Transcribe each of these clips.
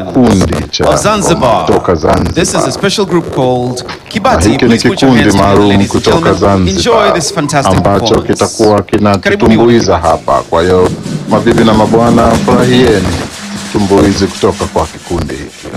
kikundi cha of Zanzibar. kutoka This is a Zanzibar. special group called Na Kibati. hiki ni Please put your kikundi hands together, maalum ladies and kutoka gentlemen. Enjoy Zanzibar this fantastic ambacho performance. kitakuwa Karibuni kinatutumbuiza wote. hapa. Kwa hiyo mabibi na mabwana, furahieni tumbuizi kutoka kwa kikundi hiki.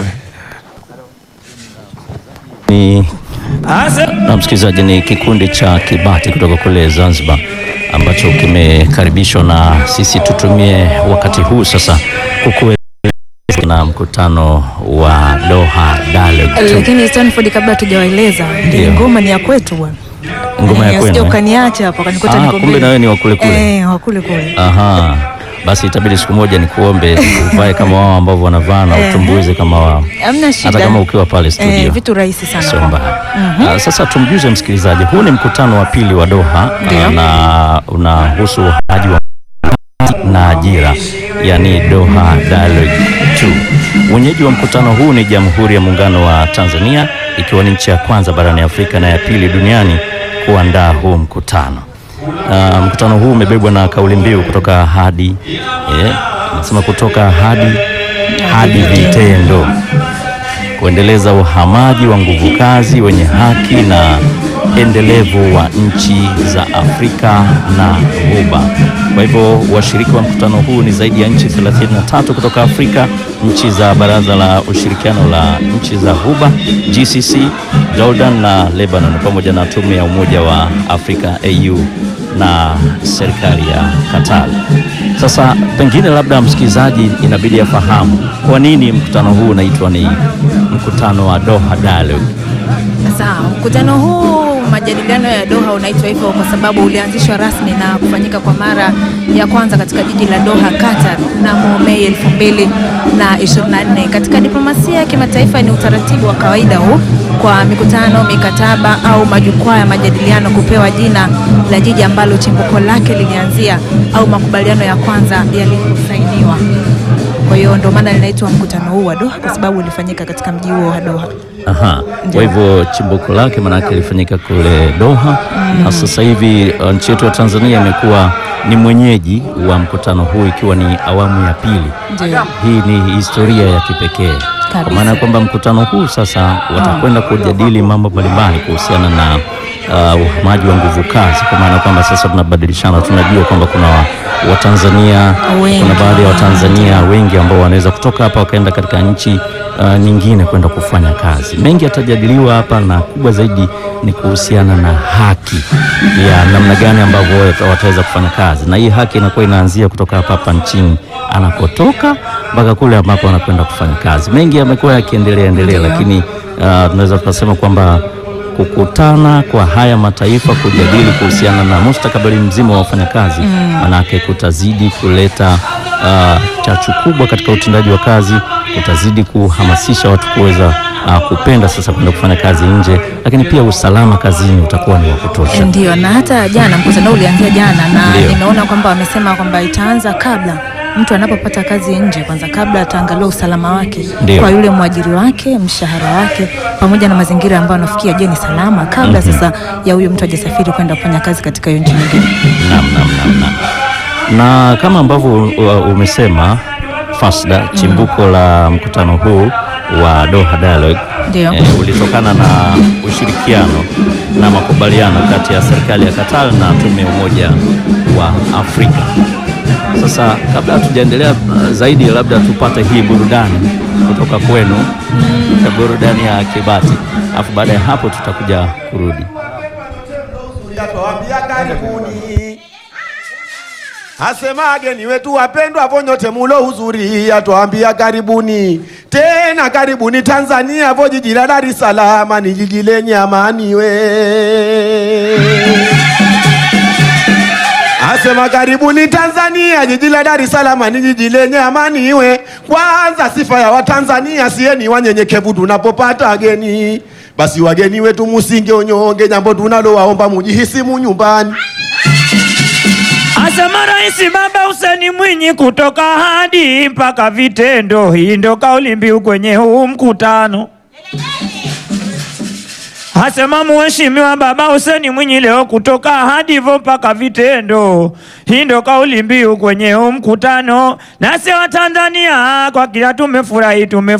Ni na msikilizaji, ni kikundi cha Kibati kutoka kule Zanzibar ambacho kimekaribishwa na sisi tutumie wakati huu sasa kukueleza na mkutano wa Doha Dialogue. Lakini Stanford, kabla tujawaeleza, Ndio. ngoma ni ya kwetu bwana. Ngoma ya Eh, kwenu, usije eh? ukaniacha hapo kanikuta Ah, niko kumbe mbele. na wewe ni wa kule kule. Eh, wa kule kule. Aha, basi itabidi siku moja nikuombe uvae kama wao ambavyo wanavaa na Eh. utumbuize kama wao, Hamna shida. hata kama ukiwa pale studio. Eh, vitu rahisi sana. Sio kwangu. mbaya. Ah, Sasa tumjuze msikilizaji, huu ni mkutano wa pili wa Doha Ndio. ah, na unahusu uhamiaji wa na ajira, yani Doha Dialogue 2. Mwenyeji wa mkutano huu ni Jamhuri ya Muungano wa Tanzania, ikiwa ni nchi ya kwanza barani Afrika na ya pili duniani kuandaa huu mkutano. Ah, mkutano huu umebebwa na kauli mbiu kutoka hadi eh, nasema kutoka hadi hadi vitendo kuendeleza uhamaji wa nguvu kazi wenye haki na endelevu wa nchi za Afrika na Ghuba. Kwa hivyo washiriki wa mkutano huu ni zaidi ya nchi 33 kutoka Afrika, nchi za Baraza la Ushirikiano la Nchi za Ghuba GCC, Jordan na Lebanon, pamoja na Tume ya Umoja wa Afrika AU na serikali ya Qatar. Sasa pengine labda msikilizaji inabidi afahamu kwa nini mkutano huu unaitwa ni mkutano wa Doha Dialogue. Sawa, mkutano huu majadiliano ya Doha unaitwa hivyo kwa sababu ulianzishwa rasmi na kufanyika kwa mara ya kwanza katika jiji la Doha, Qatar mnamo Mei 2024. Katika diplomasia ya kimataifa ni utaratibu wa kawaida huu kwa mikutano, mikataba au majukwaa ya majadiliano kupewa jina la jiji ambalo chimbuko lake lilianzia au makubaliano ya kwanza yaliposainiwa. Kwa hiyo ndio maana linaitwa mkutano huu wa Doha kwa sababu ulifanyika katika mji huo wa Doha. Aha. Kwa hivyo chimbuko lake maanake ilifanyika kule Doha na sasa hivi uh, nchi yetu ya Tanzania imekuwa ni mwenyeji wa mkutano huu ikiwa ni awamu ya pili. Ndio. Hii ni historia ya kipekee kwa Kabisa. maana ya kwamba mkutano huu sasa watakwenda kujadili mambo mbalimbali kuhusiana na uh, uhamaji wa nguvu kazi, kwa maana ya kwamba sasa tunabadilishana. Tunajua kwamba kuna wa- Watanzania, Wengi. kuna baadhi ya Watanzania wengi ambao wanaweza kutoka hapa wakaenda katika nchi uh, nyingine kwenda kufanya kazi. Mengi yatajadiliwa hapa na kubwa zaidi ni kuhusiana na haki ya namna gani ambavyo wata- wataweza kufanya kazi, na hii haki inakuwa inaanzia kutoka hapa hapa nchini anakotoka mpaka kule ambapo anakwenda kufanya kazi. Mengi yamekuwa yakiendelea endelea, Ndio. lakini uh, tunaweza tukasema kwamba kukutana kwa haya mataifa kujadili kuhusiana na mustakabali mzima wa wafanyakazi manake kutazidi kuleta uh, chachu kubwa katika utendaji wa kazi, kutazidi kuhamasisha watu kuweza uh, kupenda sasa kwenda kufanya kazi nje, lakini pia usalama kazini utakuwa ni wa kutosha. Ndio, na hata jana mkutano huu ulianzia jana, na Ndio. nimeona kwamba wamesema kwamba itaanza kabla mtu anapopata kazi nje, kwanza kabla ataangalia usalama wake Ndio. kwa yule mwajiri wake, mshahara wake, pamoja na mazingira ambayo anafikia, je, ni salama kabla sasa ya huyo mtu ajasafiri kwenda kufanya kazi katika hiyo nchi nyingine. Naam, naam, naam, naam. Na kama ambavyo uh, umesema Fasda, chimbuko la mkutano huu wa Doha Dialogue Ndio. eh, ulitokana na ushirikiano na makubaliano kati ya serikali ya Qatar na tume ya Umoja wa Afrika. Sasa kabla hatujaendelea uh, zaidi, labda tupate hii burudani kutoka kwenu, mm. burudani ya Kibati, alafu baada ya hapo tutakuja kurudi. Yatwambia karibuni, asema ageni wetu wapendwa, vo nyote mulo huzuri, yatwambia karibuni tena, karibuni Tanzania, vo jiji la Dar es Salaam ni jiji lenye amani we Asema karibuni Tanzania, jiji la Dar es Salaam ni jiji lenye amani iwe. Kwanza sifa ya Watanzania sieni wanyenyekevu tunapopata wageni, basi wageni wetu musinge unyonge, jambo tunalowaomba mujihisi mu nyumbani. Asema Rais Baba Hussein Mwinyi kutoka hadi mpaka vitendo. Hii ndo kauli mbiu kwenye huu mkutano. Asema Mheshimiwa Baba Hussein Mwinyi leo kutoka hadi hivyo mpaka vitendo. Hii ndo kauli mbiu kwenye huu mkutano. Nasi wa Tanzania kwa kila tumefurahi tumefurahi